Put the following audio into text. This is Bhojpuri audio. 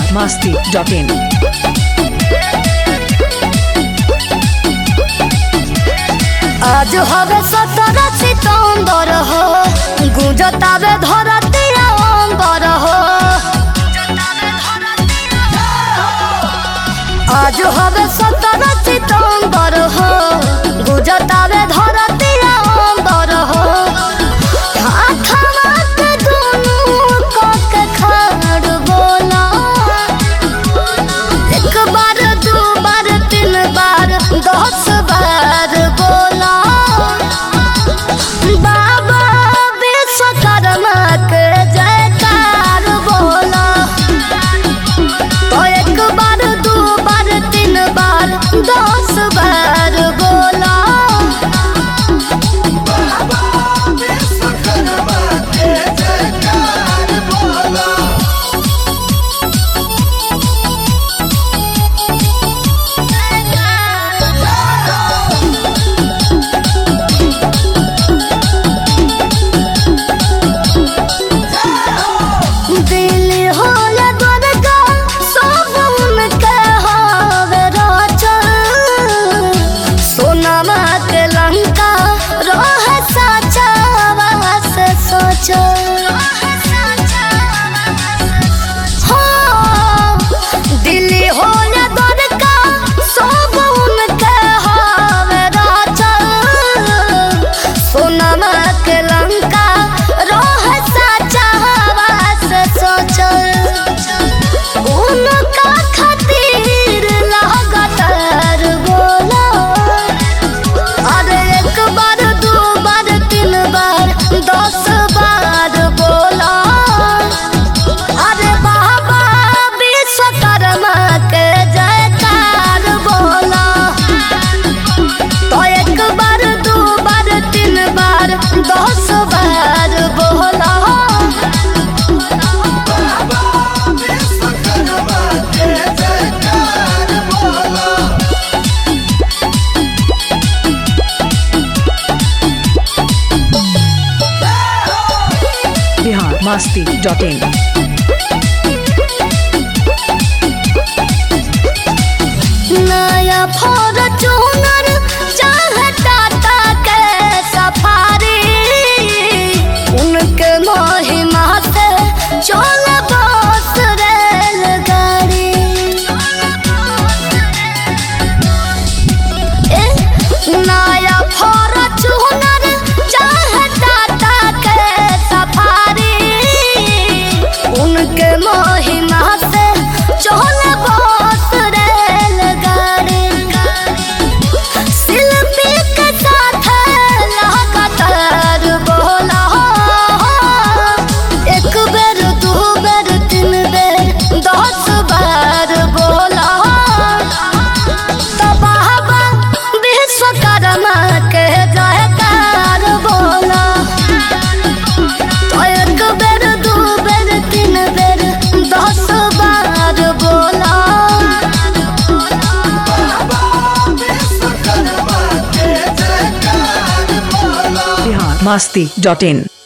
masti.in. आज हवे सत्रह सितंबर हो गुजतावे धरती अंबर हो आज हवे सत्रह सितंबर हो गुजतावे धरती अंबर हो हाथवा के दुनू कक खाड़ बोला एक बार दू बार तीन बार दस बार बोला बाबा विश्वकर्मा के जयकार बोला तो एक बार दू बार तीन बार दस बार बोला दिल हो या द्वारका सब उनके हावे राजन सोनमा के लंका रोह साचा वास सोच दिल्ली हो या द्वारका सब उनके हावे राजन सोनमा के लंका रोह साचा वास सोचल उनका खातिर लगातार बोला अरे एक बार दो बार तीन बार दस बार बोला अरे बाबा विश्वकर्मा के जयकार बोला तो एक बार दो बार तीन बार दस बार बोला Bihar masti.in. नया फॉर्चूनर चाहे टाटा के सफारी उनके महिमा से चल बस रेलगाड़ी ए, नया फॉर्चूनर चाहे टाटा के सफारी उनके महिमा से चल बस रेलगाड़ी शिल्पी के साथ लगातार बोला एक बेर दू बेर तीन बेर दस बार बोला तो बाबा विश्वकर्मा के जयकार बोला तो एक बेर दू बेर तीन बेर दस बार बोला Bihar masti.in.